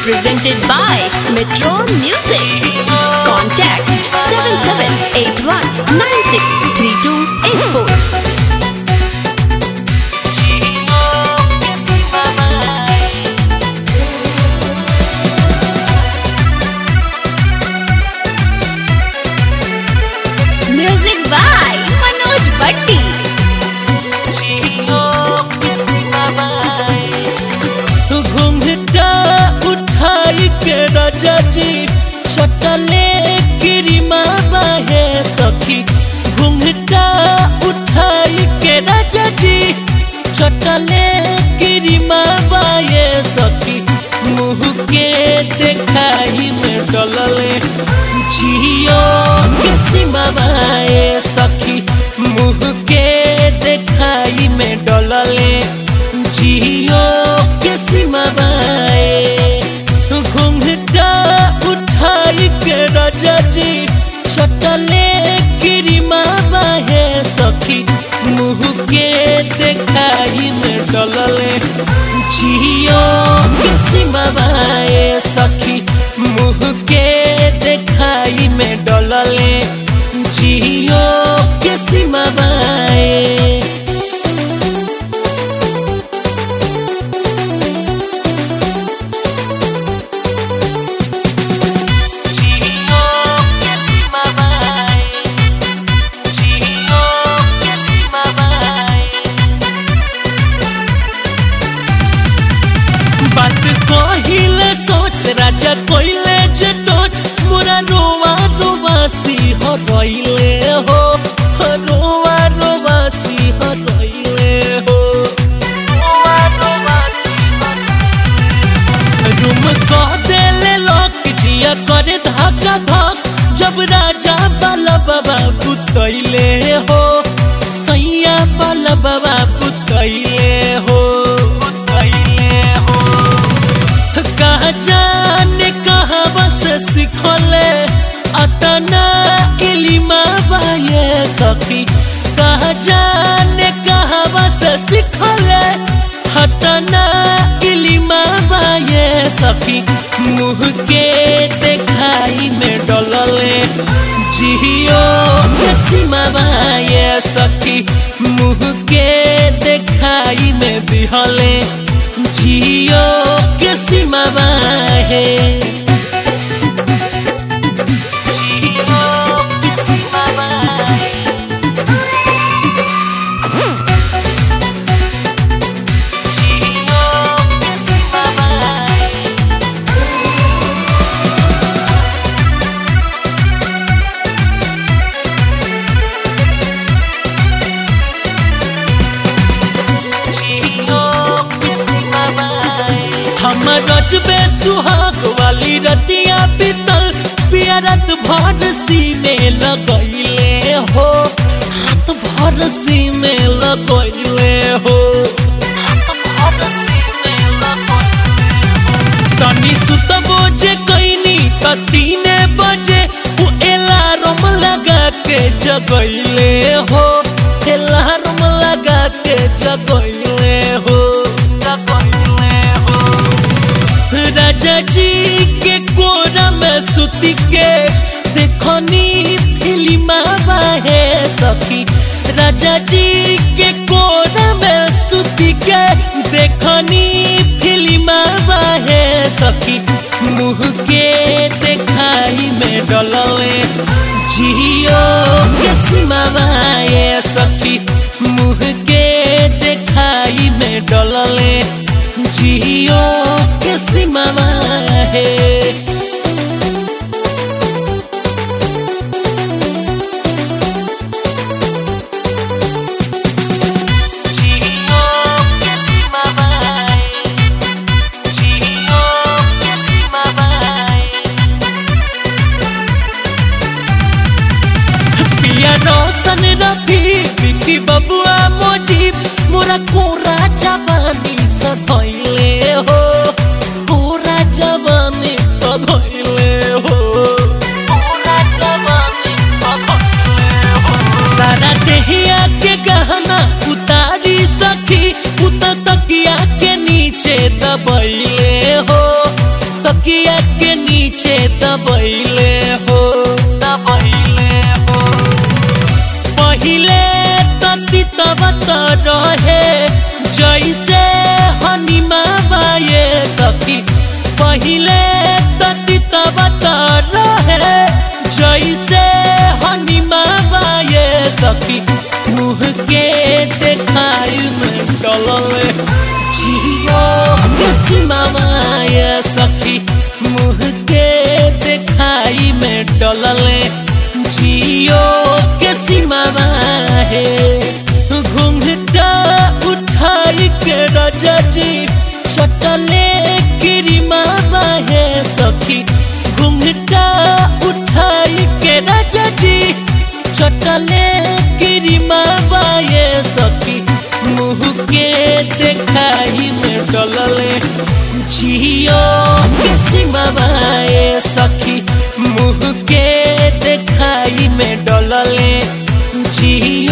presented by Metro Music. Contact 7781963284. Music by Manoj Bhatti. घुंघटा उठाई के राजा जी चटले गिरिमा बाहे सखी घुंघटा उठाई के राजा जी चटले गिरिमा बाहे सखी मुँह के देखाई में डलले जियो के सीमा बाए सखी मुँह के देखाई में डलले जियो के सीमा बाए घुंघटा उठाई के राजा जी चटले गिरिमा बाहे सखी मुँह के देखाई में डलले जियो के सीमा बाए सखी मुँह के देखाई में डलले जियो के सीमा बाए जियो के सीमा बाए जियो के सीमा बाए बात कहिले सोच राजा कोइले जे टोच मोरा रोवा रोवासी हो रहिले हो रोवा रोवासी हो रहिले हो रोवा रोवासी हो रूम कह देले लोक जिया करे धक्का धक जब राजा बाला बाबा पुतैले हो सैया बाला बाबा पुतैले हो पुतैले हो कहा जाने कहा बस सिखले अतना इलिमा बाये सखी कहा जाने कहा बस सिखले हतना इलिमा बाये सखी मुँह के देखाई में डलले जियो के सीमा बाये सखी मुँह के देखाई में दिहले जियो के सीमा बाहे जियो के सीमा बाहे जियो के सीमा बाहे हमर रजबे सुहाग वाली रतिया बीतल पियरत भर सी में लगैले हो हाथ भर सी में लगैले हो हाथ भर सी में लगैले हो। तनी सुतबो जे कैनी त तीने बजे उ एलार्म लगा के जगैले हो एलार्म लगा के जगैले हो जगैले हो राजा जी के कोरा में सुती के देखनी फिल्मा बाहे सखी राजा जी के कोरा में सुती के देखनी फिल्मा बाहे सखी मुँह के देखाई में डलले जियो के सीमा बाहे सखी मुँह के देखाई में डलले जियो के सीमा है जियो के सीमा बाए जियो के सीमा बाए पिया रोशन रफी बिकी बबुआ मोजीब मोरा कोरा जवानी सधैले हो कोरा जवानी सधैले हो कोरा जवानी सधैले हो सारा देहिया के गहना उतारी सखी उत तकिया के नीचे दबैले हो त तकिया के नीचे दबैले हो दबैले हो पहिले तती तब त रहे जैसे हनीमा बाये सखी पहिले तती तब त रहे जैसे हनीमा बाये सखी मुँह के देखाई में डलले जियो के सीमा माये सखी मुँह के देखाई में डलले जियो के सीमा है घूंघटा उठाई के राजा जी चटले गिरिमा है सखी घूंघटा उठाई के राजा जी चटले गिरिमा है सखी मुँह के देखाई में डलले जियो के सीमा है सखी मुँह के देखाई में डलले जियो